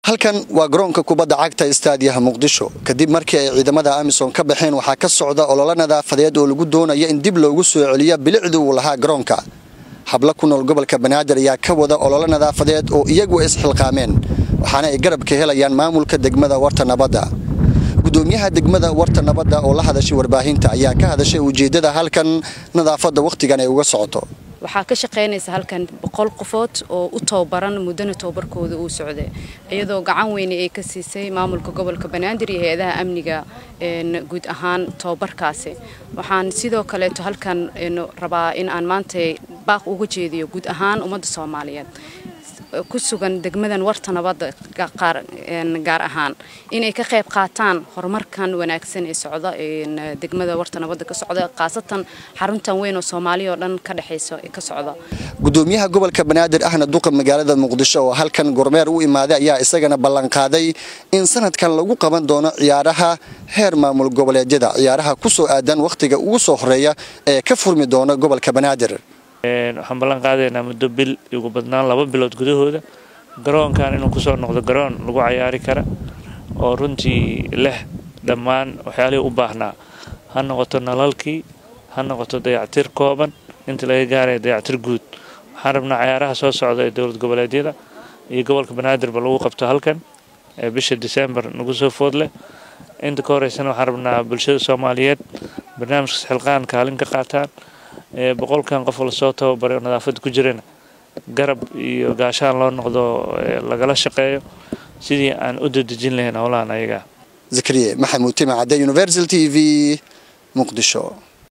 halkan waa garoonka kubadda cagta istaadiyaha muqdisho kadib markii ay ciidamada amisom ka baxeen waxaa ka socda ololo nadaafadeed oo lagu doonaya in dib loogu soo celiyo bilicdii uu lahaa garoonka hablo ku nool gobolka banaadir ayaa ka wada ololo nadaafadeed oo iyagu isxilqaameen waxaana ay garab ka helayaan maamulka degmada warta nabadda gudoomiyaha degmada warta nabadda oo la hadashay warbaahinta ayaa ka hadashay ujeeddada halkan nadaafadda wakhtigan ay uga socoto waxaa ka shaqaynaysa halkan boqol qofood oo u tababaran muddana tababarkooda uu socday iyadoo gacan weyne ay ka siisay maamulka gobolka banaadir iyo hay-adaha amniga guud ahaan tababarkaasi waxaan sidoo kaleeto halkan rabaa in aan maanta baaq uga jeediyo guud ahaan ummadda soomaaliyeed ku sugan degmadan warta nabadda gaar ahaan inay ka qayb qaataan horumarkan wanaagsan ee socda degmada warta nabadda ka socda khaasatan xaruntan weyn oo soomaaliya oo dhan ka dhexaysa ka socda gudoomiyaha gobolka banaadir ahna duqa magaalada muqdisho oo halkan gormeer u imaaday ayaa isagana ballanqaaday in sanadkan lagu qaban doono ciyaaraha heer maamul goboleedyada ciyaaraha ku soo aadan wakhtiga ugu soo horeeya ee ka furmi doona gobolka banaadir waxaan ballan qaadaynaa muddo bil ugu badnaan laba bilood gudahooda garoonkan inuu kusoo noqdo garoon lagu cayaari kara oo runtii leh dhammaan waxyaalihii u baahnaa ha noqoto nalalkii ha noqoto dayactir kooban inta laga gaaraya dayactir guud waxaan rabnaa cayaaraha soo socda ee dowlad goboleedyada iyo gobolka banaadirba lagu qabto halkan ee bisha disembar nagu soo food leh inta ka horeysana waxaan rabnaa bulshada soomaaliyeed barnaamijka xilqaan kaalin ka qaataan boqolkan qof lasoo tababaray oo nadaafadda ku jirana garab iyo gaashaan loo noqdo lagala shaqeeyo sidii aan u dadejin lahayn howlahan ayaga zakariye maxamuud tima cadde universal t v muqdisho